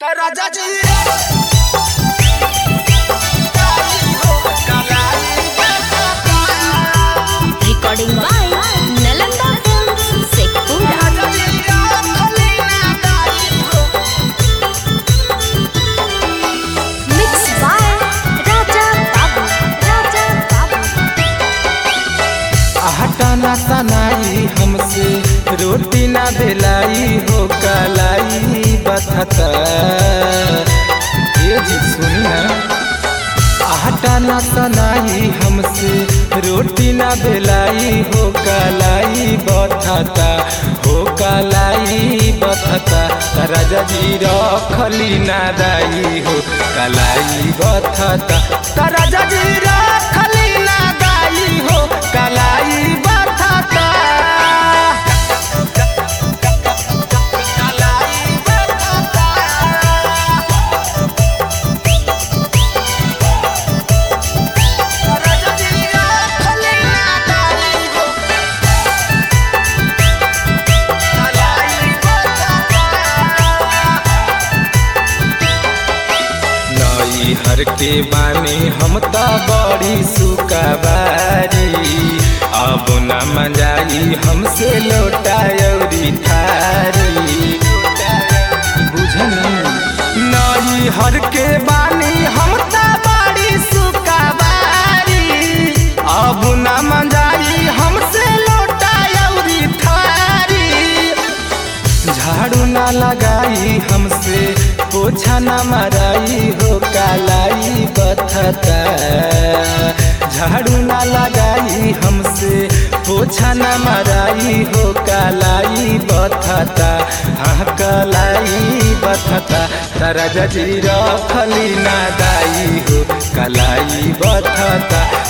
राजा जी Recording by Nalanda Films, Sekpura. Mixed by Raja Babu. Raja Babu. आटा ना सनाई हमसे रोटी ना बेलाई हो कलाई बथता ये जी सुनी ना आटा ना सनाई हमसे रोटी ना बेलाई हो कलाई बथता हो कलाई बथता राजा जी रखली ना दाई हो कलाई बथता राजा जी रखली ना दाई हो कलाई बथता नई हर के बानी हम त बड़ी सुकबारी अब न मजाई हमसे लौटायरी थारी बुझनी नई हर के बानी हम त बड़ी सुकबारी अब न मजाई हमसे लौटायरी थारी झाड़ू ना लगाई हमसे पोछा ना मराई हो कालाई बथता झाड़ू ना लगाई हमसे पोछा ना मराई हो कालाई बथता हाँ कलाई बथता तारा जजी रखली ना दाई हो कलाई बथता